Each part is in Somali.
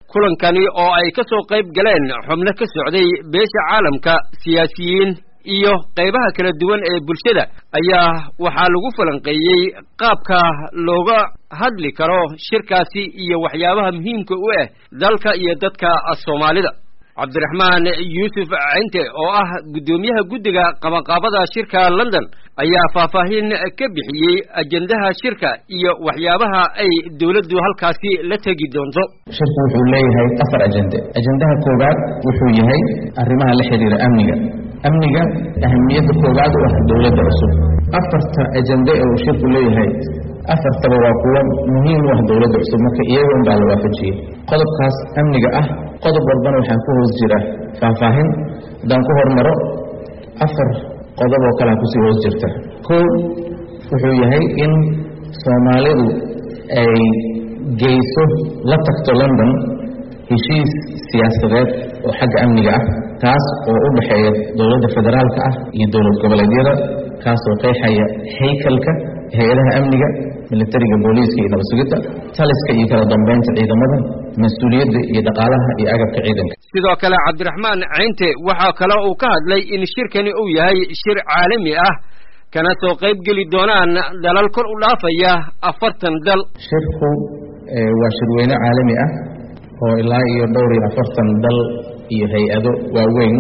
kulankani oo ay ka soo qayb galeen xubno ka socday beesha caalamka siyaasiyiin iyo qaybaha kala duwan ee bulshada ayaa waxaa lagu falanqeeyey qaabka looga hadli karo shirkaasi iyo waxyaabaha muhiimka u ah dalka iyo dadka soomaalida cabdiraxmaan yuusuf cinte oo ah guddoomiyaha guddiga qabanqaabada shirka london ayaa faahfaahin ka bixiyey ajendaha shirka iyo waxyaabaha ay dowladdu halkaasi la tegi doonto shirku wuxuu leeyahay afar ajende ajendaha koowaad wuxuu yahay arrimaha la xidhiira amniga amniga ahamiyadda koowaad u ah dowladda cusub afarta ajende ee uu shirku leeyahay afartaba waa kuwo muhiim u ah dowladda cusub marka iyaga un baa la waafajiyey qodobkaas amniga ah qodob walbana waxaa ku hoos jira faahfaahin haddaan ku hormaro afar qodob oo kalea kusii hoos jirta kow wuxuu yahay in soomaalidu ay geyso la tagto london heshiis siyaasadeed oo xagga amniga ah kaas oo u dhexeeya dowladda federaalka ah iyo dowlad goboleedyada kaasoo qeexaya haykalka hay-adaha amniga militariga booliiska iyo nabadsugidda taliska iyo kala dambeynta ciidamada mas-uuliyadda iyo dhaqaalaha iyo agabka ciidanka sidoo kale cabdiraxmaan cinte waxaa kale uu ka hadlay in shirkani uu yahay shir caalami ah kana soo qayb geli doonaan dalal kor u dhaafaya afartan dal shirku waa shirweyne caalami ah oo ilaa iyo dhowr iyo afartan dal iyo hay-ado waaweyn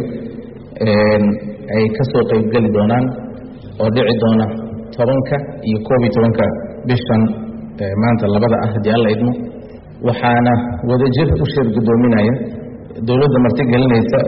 ay ka soo qayb geli doonaan oo dhici doona tobanka iyo koob iyo tobanka bishan maanta labada ah haddii alla idmo waxaana wadajir u shir guddoominaya dowladda marti gelinaysa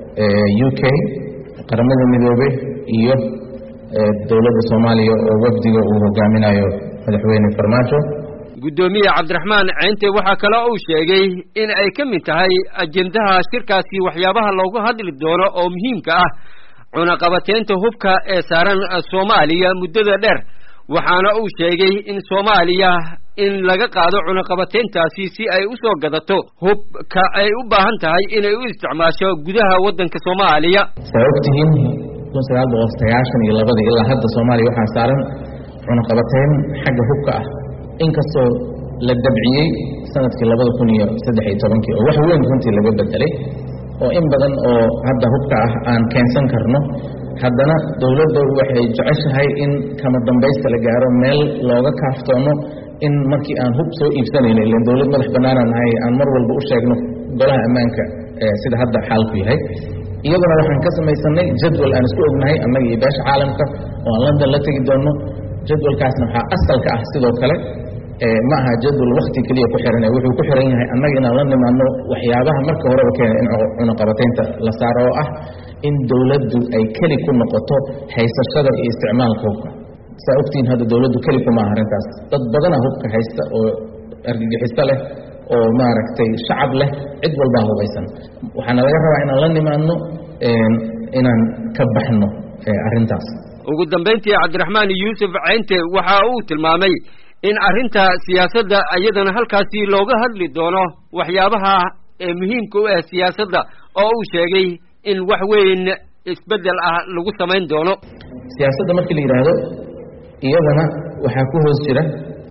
u k qaramada midoobey iyo dowladda soomaaliya oo wafdiga uu hogaaminayo madaxweyne farmaajo guddoomiye cabdiraxmaan cinte waxaa kale uu sheegay in ay ka mid tahay ajendaha shirkaasi waxyaabaha loogu hadli doono oo muhiimka ah cunaqabateynta hubka ee saaran soomaaliya muddada dheer waxaana uu sheegay in soomaaliya in laga qaado cunaqabateyntaasi si ay u soo gadato hubka ay u baahan tahay inay u isticmaasho gudaha waddanka soomaaliya saa ogtihiin kun sagaal boqol sagaashan iyo labadii ilaa hadda soomaaliya waxaa saaran cunaqabateyn xagga hubka ah inkastoo la dabciyey sanadkii labada kun iyo saddex iyo tobankii oo wax weyn runtii laga bedelay oo in badan oo hadda hubka ah aan keensan karno haddana dowladda waxay jeceshahay in kama dambaysta la gaaro meel looga kaaftoomo in markii aan hub soo iibsanayno ilan dowlad madax bannaanaan nahay aan mar walba u sheegno golaha ammaanka sida hadda xaalku yahay iyaduna waxaan ka samaysanay jadwal aan isku ognahay annaga iyo beesha caalamka oo aan london la tegi doonno jadwalkaasna waxaa asalka ah sidoo kale ma aha jadwal wakti keliya ku xiran wuxuu ku xiran yahay annaga inaan la nimaadno waxyaabaha marka horeba keena in cunaqabateynta la saaro oo ah in dowladdu ay keli ku noqoto haysashada iyo isticmaalka hubka saa ogtihiin hadda dowladdu keli kuma aha arrintaas dad badana hubka haysta oo argagixiso leh oo maaragtay shacab leh cid walbaa hubaysan waxaana laga rabaa inaan la nimaadno inaan ka baxno arrintaas ugu dambayntii cabdiraxmaan yuusuf cinte waxa uu tilmaamay in arrinta siyaasadda iyadana halkaasi looga hadli doono waxyaabaha ee muhiimka u ah siyaasadda oo uu sheegay in wax weyn isbeddel ah lagu samayn doono siyaasadda markii la yidhaahdo iyadana waxaa ku hoos jira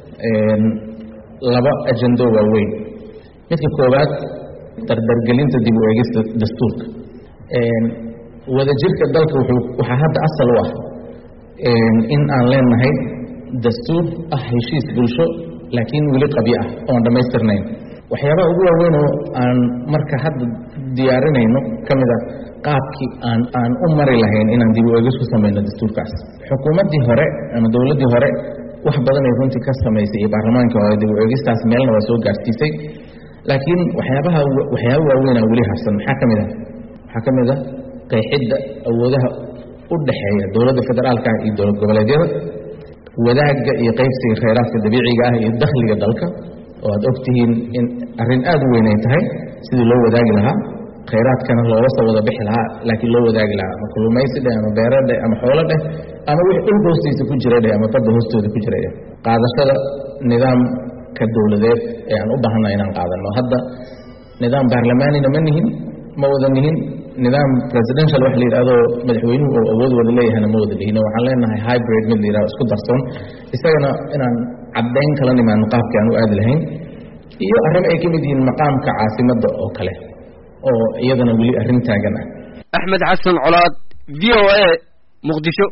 laba ajendo waaweyn midka koowaad dardargelinta dib u eegista dastuurka wadajirka dalka wuxuu waxaa hadda asal u ah in aan leenahay dastuur ah heshiis bulsho laakiin weli qabyo ah oon dhammaystirnayn waxyaabaha ugu waaweyn oo aan marka hadda diyaarinayno ka mid a qaabkii aan aan u mari lahayn inaan dib u eegis ku samayno dastuurkaas xukuumaddii hore ama dowladdii hore wax badan ay runtii ka samaysay iyo baarlamaankii hore dib u eegistaas meelna waa soo gaarsiisay laakiin waxyaabaha waxyaaba waaweynaa weli harsan maxaa ka mid ah waxaa ka mid ah qeexidda awoodaha u dhexeeya dowladda federaalka iyo dowlad goboleedyada wadaagga iyo qaybsiga khayraadka dabiiciga ah iyo dakhliga dalka oo aad ogtihiin in arrin aad u weyn ay tahay sidii loo wadaagi lahaa khayraadkana looga soo wada bixi lahaa laakiin loo wadaagi lahaa ama kulumaysi dheh ama beero dheh ama xoolo dheh ama wix dhulka hoostiisa ku jira dheh ama badda hoostooda ku jira dheh qaadashada nidaamka dowladeed ee aan u baahanna inaan qaadanno hadda nidaam baarlamaanina ma nihin ma wada nihin nidaam presidential wax la yidhahdo madaxweynuhu oo awood wada leeyahayna ma wada lihin waxaan leenahay hybrid mid la yidhahdo isku darsoon isagana inaan caddayn kala nimaano qaabkii aan u aadi lahayn iyo arrimo ay ka mid yihiin maqaamka caasimadda oo kale oo iyadana weli arrin taagan ah axmed xasan colaad v o a muqdisho